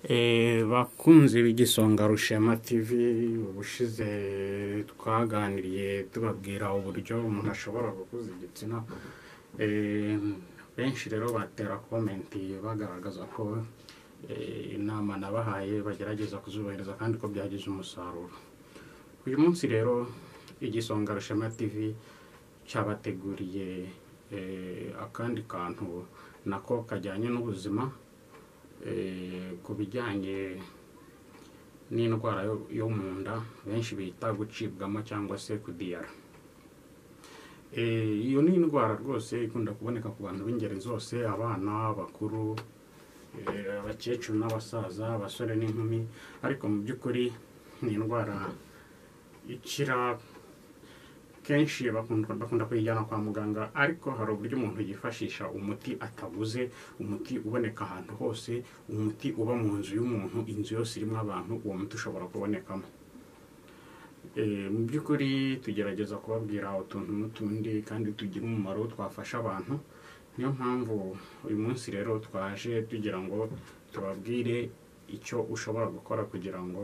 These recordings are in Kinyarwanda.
bakunze b'igisonga rushema tivi ubushize twaganiriye tubabwira uburyo umuntu ashobora gukuza igitsina benshi rero batera komenti bagaragaza ko inama nabahaye bagerageza kuzubahiriza kandi ko byagize umusaruro uyu munsi rero igisonga rushema tivi cyabateguriye akandi kantu nako kajyanye n'ubuzima ku bijyanye n'indwara yo mu nda benshi bita gucibwamo cyangwa se kudiyara iyo ni indwara rwose ikunda kuboneka ku bantu b'ingeri zose abana abakuru abakecuru n'abasaza abasore n'inkumi ariko mu by'ukuri ni indwara ikira kenshi bakunda kuyijyana kwa muganga ariko hari uburyo umuntu yifashisha umuti ataguze umuti uboneka ahantu hose umuti uba mu nzu y'umuntu inzu yose irimo abantu uwo muti ushobora kubonekamo mu by'ukuri tugerageza kubabwira utuntu n'utundi kandi tugira umumaro twafasha abantu niyo mpamvu uyu munsi rero twaje tugira ngo tubabwire icyo ushobora gukora kugira ngo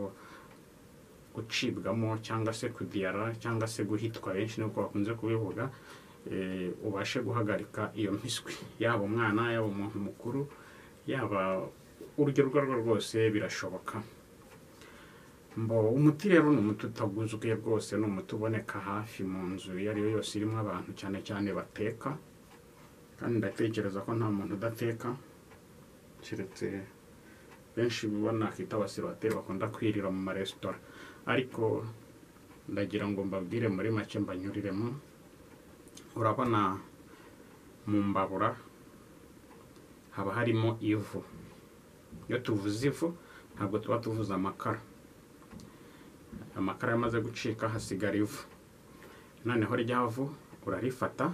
gucibwamo cyangwa se kudiyara cyangwa se guhitwa benshi nubwo bakunze kubivuga ubashe guhagarika iyo miswi yaba umwana yaba umuntu mukuru yaba urugero urwo arirwo rwose birashoboka mbo umuti rero ni umuti utaguzwe rwose ni umuti uboneka hafi mu nzu iyo ari yo yose irimo abantu cyane cyane bateka kandi ndatekereza ko nta muntu udateka keretse benshi ubona akita abasibateri bakunda kwirira mu maresitora ariko ndagira ngo mbabwire muri make mbanyuriremo urabona mu mbabura haba harimo ivu iyo tuvuze ivu ntabwo tuba tuvuze amakara amakara yamaze gucika hasigara ivu noneho rya vu urarifata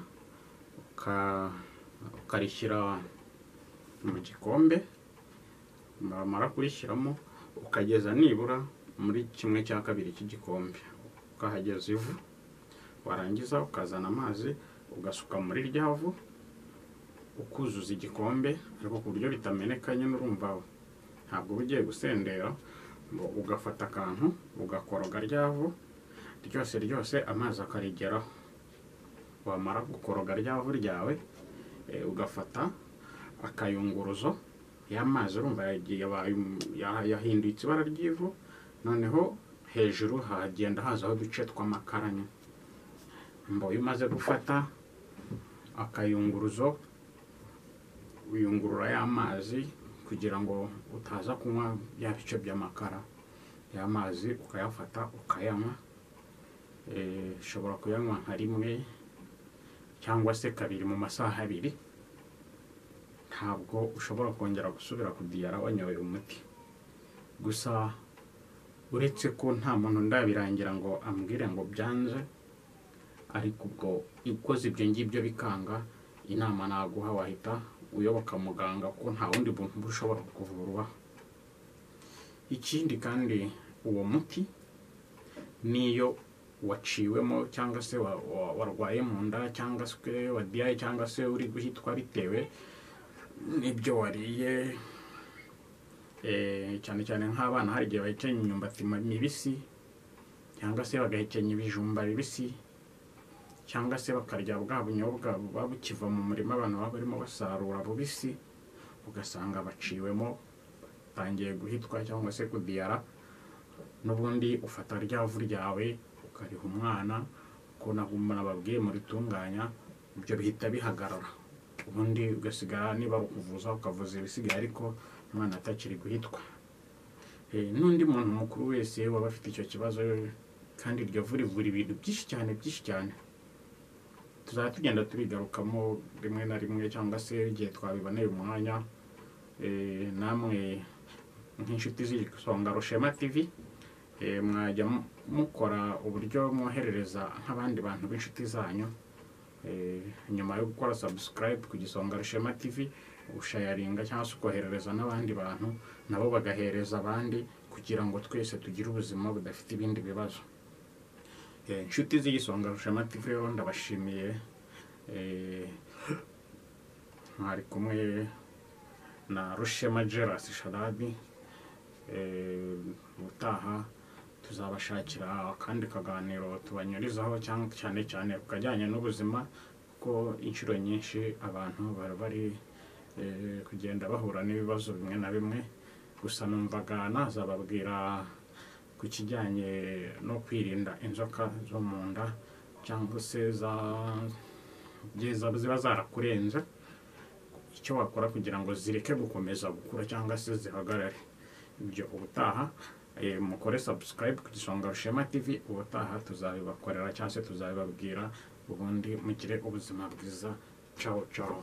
ukarishyira mu gikombe bamara kurishyiramo ukageza nibura muri kimwe cya kabiri cy'igikombe ukahageza ivu warangiza ukazana amazi ugasuka muri rya vu ukuzuza igikombe ariko ku buryo bitameneka nyine urumva ntabwo uba ugiye gusendera ugafata akantu ugakoroga rya vu ryose ryose amazi akarigeraho wamara gukoroga rya vu ryawe ugafata akayunguruzo ya mazi urumva yahindutse ibara ry'ivu noneho hejuru hagenda hazaho uduce tw'amakaranya mba iyo umaze gufata akayunguruzo uyungurura ya mazi kugira ngo utaza kunywa bya bice by'amakara ya mazi ukayafata ukayanywa ushobora kuyanywa nka rimwe cyangwa se kabiri mu masaha abiri ntabwo ushobora kongera gusubira kudiyara wanyoye umuti gusa uretse ko nta muntu ndabirangira ngo ambwire ngo byanze ariko ubwo ukoze ibyo ngibyo bikanga inama naguha wahita uyoboka muganga kuko nta wundi muntu ushobora kuvurwa ikindi kandi uwo muti niyo waciwemo cyangwa se warwaye mu nda cyangwa se wadiyaye cyangwa se uri guhitwa bitewe n'ibyo wariye cyane cyane nk'abana hari igihe bahekenya imyumbati mibisi cyangwa se bagahekenya ibijumba bibisi cyangwa se bakarya bwa bunyobwa buba bukiva mu murima abantu baba barimo basarura bubisi ugasanga baciwemo batangiye guhitwa cyangwa se kudiyara n'ubundi ufata ryavu ryawe ukariha umwana ko nababwiye muritunganya ibyo bihita bihagarara ubundi ugasigara niba ari ukuvuza ukavuza ibisigaye ariko umwana atakiri guhitwa n'undi muntu mukuru wese waba afite icyo kibazo kandi iryo vu rivura ibintu byinshi cyane byinshi cyane tuzajya tugenda tubigarukamo rimwe na rimwe cyangwa se igihe twabiboneye umwanya namwe nk'inshuti z'isonga rushema tivi mwajya mukora uburyo mwoherereza nk'abandi bantu b'inshuti zanyu nyuma yo gukora sabusikarayibu ku gisonga rushema tivi ushayaringa cyangwa se ukoherereza n'abandi bantu nabo bagahereza abandi kugira ngo twese tugire ubuzima budafite ibindi bibazo inshuti z'igisonga rushema tivi rero ndabashimiye mwari kumwe na rushema gerasi sharadi eh, ubutaha tuzabashakira akandi kaganiro tubanyurizaho cyangwa cyane cyane ku kajyanye n'ubuzima kuko inshuro nyinshi abantu bari bari eh, kugenda bahura n'ibibazo bimwe na bimwe gusa numvaga nazababwira ku kijyanye no kwirinda inzoka zo mu nda cyangwa se za- igihe za- ziba zarakurenze icyo wakora kugira ngo zireke gukomeza gukura cyangwa se zihagarare ibyo ubutaha eh, mukore subscribe ku gisonga rushema tv ubutaha tuzabibakorera cyangwa se tuzabibabwira ubundi mugire ubuzima bwiza cawo cawo